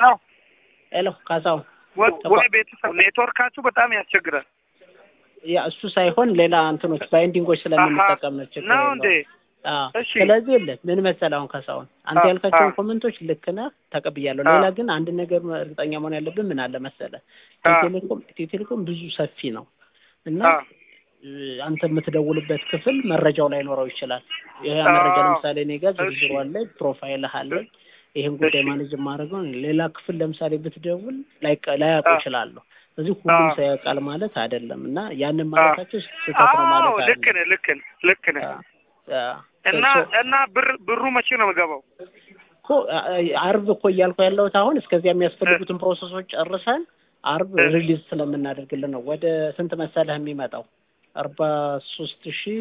ሄሎ ሄሎ ካሳሁን ወ- ወይ ቤተሰብ ኔትወርካችሁ በጣም ያስቸግራል። ያ እሱ ሳይሆን ሌላ እንትኖች ባይንዲንጎች ስለምንጠቀም ነው ችግር ነው የለውም። እንዴ? አዎ። እሺ። ስለዚህ የለ ምን መሰለህ አሁን ካሳሁን አንተ አ- ያልካቸውን አ- ኮመንቶች ልክ ነህ ተቀብያለሁ። አ- ሌላ ግን አንድ ነገር እርግጠኛ መሆን ያለብን ምን አለ መሰለህ አ- ኢትዮ ቴሌኮም ኢትዮ ቴሌኮም ብዙ ሰፊ ነው እና አ፣ እ፣ አንተ የምትደውልበት ክፍል መረጃው ላይኖረው ይችላል። ይሄ አ- መረጃ ለምሳሌ እኔ ጋር እሺ። ዝርዝሩ አለ፣ ፕሮፋይልህ አለ። ይሄን ጉዳይ እሺ። ማኔጅ የማደርገው እኔ። ሌላ ክፍል ለምሳሌ ብትደውል ላይቀ ላያውቁ አ- ይችላሉ። ስለዚህ ሁሉም አ- ሰው ያውቃል ማለት አይደለም እና ያንን ማለታቸው ስህተት ነው ማለት አዎ ልክ አይደለም። ነህ፣ ልክ ነህ፣ ልክ ነህ። አ- አ- እና ሶ- እና ብር ብሩ መቼ ነው የምገባው? እኮ አ- አርብ እኮ እያልኩ ያለሁት አሁን እስከዚያ የሚያስፈልጉትን ፕሮሰሶች ጨርሰን አርብ እ። ሪሊዝ ስለምናደርግልን ነው። ወደ ስንት መሰለህ የሚመጣው አርባ ሶስት ሺህ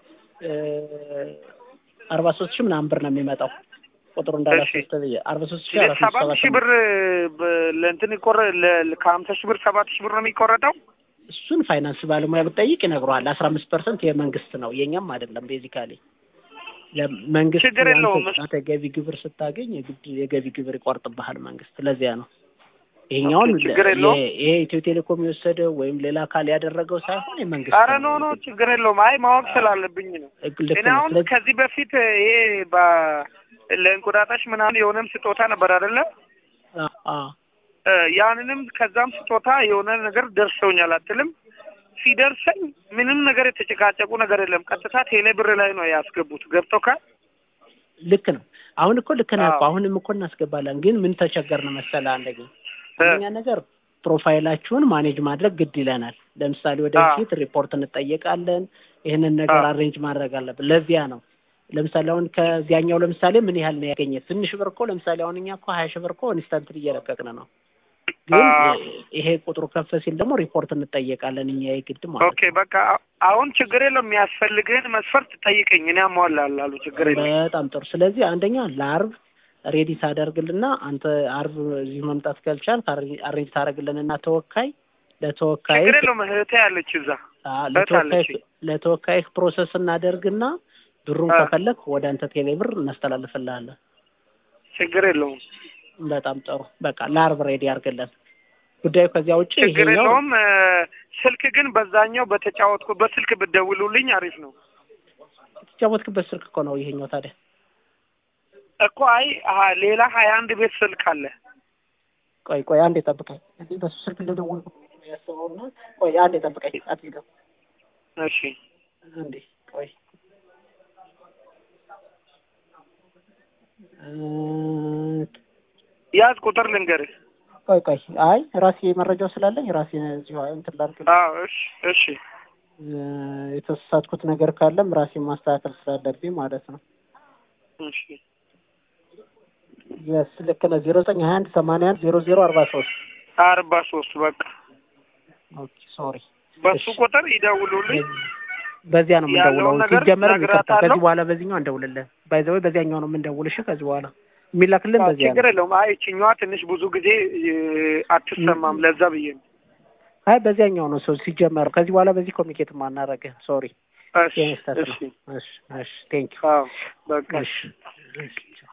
አርባ ሶስት ሺህ ምናምን ብር ነው የሚመጣው ቁጥሩ እንዳላስወስድ ብዬ አርባ ሶስት ሺህ አራት መቶ ሰባት ሰባት ሺህ ብር በ- ለእንትን ይቆረ ለ- ከሀምሳ ሺህ ብር ሰባት ሺህ ብር ነው የሚቆረጠው። እሱን ፋይናንስ ባለሙያ ብጠይቅ ይነግረዋል። አስራ አምስት ፐርሰንት የመንግስት ነው የኛም አይደለም። ቤዚካሊ ለመንግስት ችግር የለውም። አንተ- አንተ ገቢ ግብር ስታገኝ የግድ የገቢ ግብር ይቆርጥብሃል መንግስት። ለዚያ ነው ይሄኛውን ኦኬ፣ ችግር የለውም። ይሄ- ይሄ ኢትዮ ቴሌኮም የወሰደው ወይም ሌላ አካል ያደረገው ሳይሆን የመንግስት አረ ነው። ኖ ኖ ችግር የለውም። አይ ማወቅ ስላለብኝ ነው። ልክ እኔ ነው። አሁን ስለዚህ ከዚህ በፊት ይሄ በ- ለእንቁጣጣሽ ምናምን የሆነም ስጦታ ነበር አይደለ? አ- አ- እ፣ ያንንም ከዛም ስጦታ የሆነ ነገር ደርሰውኛል አትልም? ሲደርሰኝ ምንም ነገር የተጨቃጨቁ ነገር የለም። ቀጥታ ቴሌ ብር ላይ ነው ያስገቡት። ገብቶካል? ልክ ነው። አሁን እኮ ልክ ነህ እኮ አዎ። አሁንም እኮ እናስገባለን። ግን ምን ተቸገርን መሰለህ? አንደኛ እ፣ አንደኛ ነገር ፕሮፋይላችሁን ማኔጅ ማድረግ ግድ ይለናል። ለምሳሌ ወደፊት ሪፖርት እንጠየቃለን። ይህንን ነገር አዎ። አሬንጅ ማድረግ አለብን። ለዚያ ነው ለምሳሌ አሁን ከዚያኛው ለምሳሌ ምን ያህል ነው ያገኘ? ትንሽ ብር እኮ ለምሳሌ አሁን እኛ እኮ ሀያ ሺህ ብር እኮ ኢንስታንት እየለቀቅን ነው። ግን አዎ። ይሄ ቁጥሩ ከፍ ሲል ደግሞ ሪፖርት እንጠየቃለን እኛ የግድ ማለት ኦኬ በቃ አሁን ችግር የለም። የሚያስፈልግህን መስፈርት ጠይቀኝ፣ እኔ አሟላለሁ። ችግር የለም። በጣም ጥሩ። ስለዚህ አንደኛ ለአርብ ሬዲ ታደርግልና አንተ አርብ እዚህ መምጣት ካልቻል አሬንጅ ታደርግልንና ተወካይ ለተወካይ ችግር የለውም። እህቴ ያለች እዛ ለተወካይ አለችኝ። ለተወካይ ፕሮሰስ እናደርግና ብሩን አ። ከፈለክ ወደ አንተ ቴሌ ብር እናስተላልፍልሃለን። ችግር የለውም። በጣም ጥሩ። በቃ ለአርብ ሬዲ አድርግልን። ጉዳዩ ከዚያ ውጭ ችግር ይሄኛው የለውም። እ፣ ስልክ ግን በዛኛው በተጫወትኩ በስልክ ብትደውሉልኝ አሪፍ ነው የተጫወትክበት ስልክ እኮ ነው ይሄኛው። ታዲያ እኮ። አይ አሀ፣ ሌላ ሀያ አንድ ቤት ስልክ አለ። ቆይ ቆይ አንዴ ጠብቀኝ። እንዴ በሱ ስልክ እንደደወልኩ ያስበውና ቆይ አንዴ ጠብቀኝ። አትይዘው እሺ አንዴ ቆይ እ፣ ያዝ ቁጥር ልንገርህ። ቆይ ቆይ አይ ራሴ መረጃው ስላለኝ ራሴ እዚሁ እንትን ላድርግ። አዎ እሺ እሺ እ፣ የተሳሳትኩት ነገር ካለም ራሴን ማስተካከል ስላለብኝ ማለት ነው። እሺ የስ ልክ ነህ። ዜሮ ዘጠኝ ሀያ አንድ ሰማንያ አንድ ዜሮ ዜሮ አርባ ሶስት አርባ ሶስት በቃ ኦኬ ሶሪ በሱ እሺ። ቁጥር ይደውሉልኝ። በዚያ ነው የምንደውለው። ያለውን ነገር ሲጀመር ይቅርታ፣ እነግራታለሁ። ከዚህ በኋላ በዚህኛው አንደውልልህ። ባይዘወይ በዚያኛው ነው የምንደውልሽ። ከዚህ በኋላ የሚላክልን አዎ፣ በዚያ ችግር ነው። የለውም። አይ ይችኛዋ ትንሽ ብዙ ጊዜ እ፣ አትሰማም። ለዛ ብዬ ነው። አይ በዚያኛው ነው ሰው ሲጀመር። ከዚህ በኋላ በዚህ ኮሚኒኬት ማናረግህ። ሶሪ እሺ ቴንክስ እሺ እሺ እሺ ቴንክ ዩ አዎ በቃ እሺ እሺ